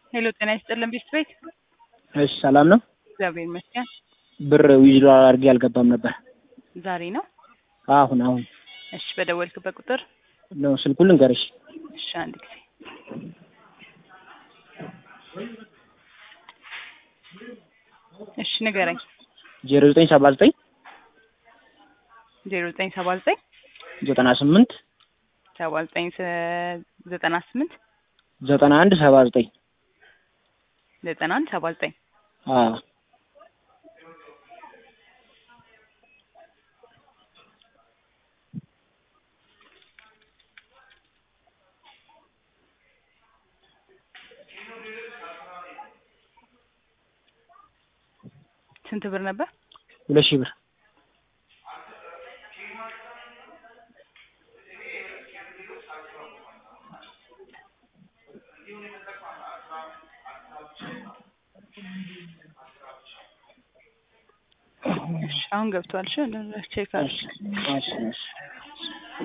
ሄሎ ጤና ይስጥልን ቤት ቤት እሺ ሰላም ነው። እግዚአብሔር ይመስገን። ብር ዊዝድሮ አድርጌ አልገባም ነበር። ዛሬ ነው። አሁን አሁን እሺ በደወልክበት ቁጥር ነው ስልኩን ልንገርሽ። እሺ አንድ ጊዜ እሺ ንገረኝ። ዜሮ ዘጠኝ ሰባ ዘጠኝ ዜሮ ዘጠኝ ሰባ ዘጠኝ ዘጠና ስምንት ሰባ ዘጠኝ ዘጠና ስምንት ዘጠና አንድ ሰባ ዘጠኝ ዘጠና አንድ ሰባ ዘጠኝ አዎ ስንት ብር ነበር? ሁለት ሺህ ብር እሺ አሁን ገብቷል። እሺ ቼክ አድርግ። እሺ እሺ